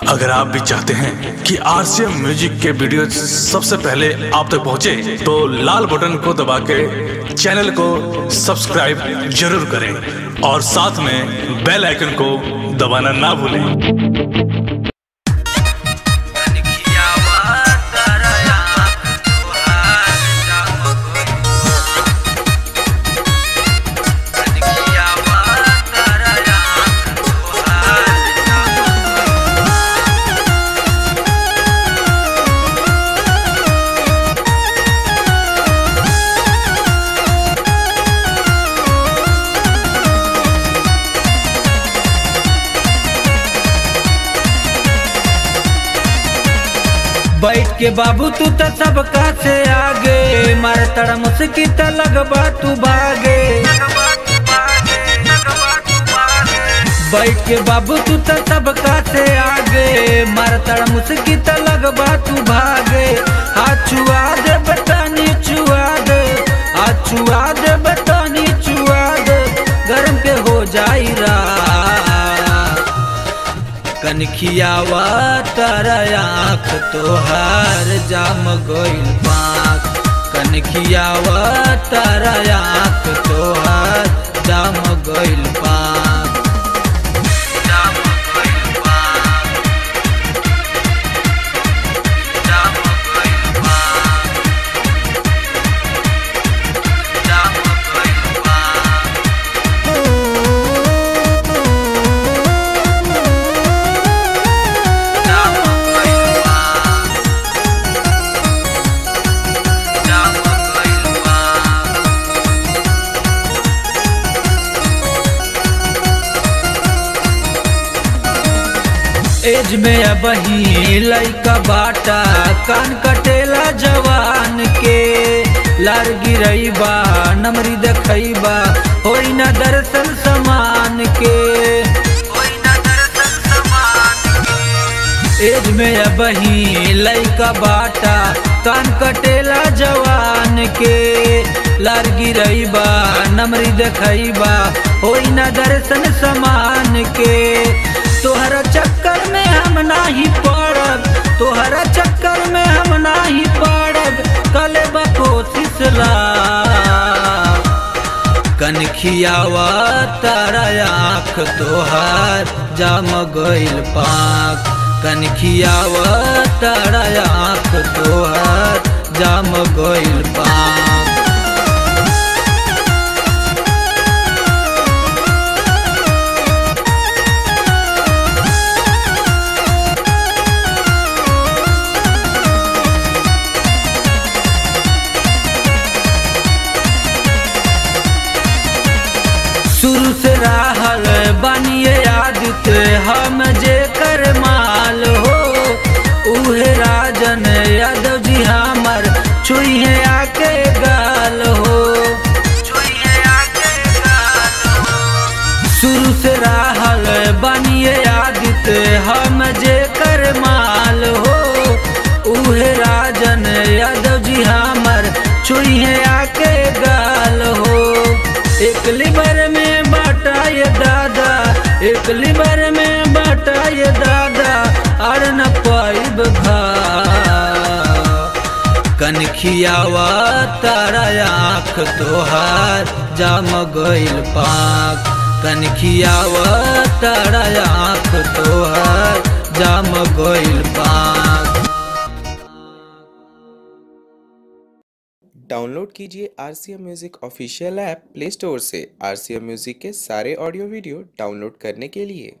अगर आप भी चाहते हैं कि आरसीएम म्यूजिक के वीडियो सबसे पहले आप तक पहुंचे, तो लाल बटन को दबा के चैनल को सब्सक्राइब जरूर करें और साथ में बेल आइकन को दबाना ना भूलें बैठ के बाबू तू तो सबका से आगे मार तड़ा मुस्की त लगबा तू भागे बैठ के बाबू तू तो सबका से आगे मार तड़ा मुस्की त लगबा तू भागे हाथ छुआ दे बटानी छुआ दे हाथ छुआ दे बटानी छुआ दे गरम के हो जाई रा कनखियावा तारा आँख तोहार जाम गइल पाक कनखियावा तारा आँख तोहार जाम गइल पाक जाम गइल पाक जाम गइल पाक जाम गइल पाक जाम गइल पाक जाम गइल पाक एज में अब ही लइका बाटा कान कटेला जवान के लार गिरैबा नमरी देखैबा होई न दर्शन समान के होई न दर्शन समान के एज में अब ही लइका बाटा कान कटेला जवान के लार गिरैबा नमरी देखैबा होई न दर्शन समान के तोहरा चक्कर में हम नाही पड़ब तोहरा चक्कर में हम नाही पड़ब कले कोशिश ला कनखियावा तारा आँख तोहार जाम गइल पाक कनखियावा तारा आँख तोहार जाम गइल पाक शुरू से रहल बनिए आदित हम जे कर माल हो उहे राजन यादव जी हमर छुइहे आके गाल हो छुइहे आके गाल हो शुरू से रहल बनिए आदित हम जे कर माल हो उहे राजन यादव जी हमर छुइहे आके गाल हो एक लिबर में बाटा ये दादा एक लिबर में बाटा ये दादा और न पाइब भा कनखियावा तारा आँख तोहार जाम गइल पाक कनखियावा तारा आँख तोहार जाम गइल पाक डाउनलोड कीजिए R C M music official app play store से आर सी एम म्यूज़िक के सारे ऑडियो वीडियो डाउनलोड करने के लिए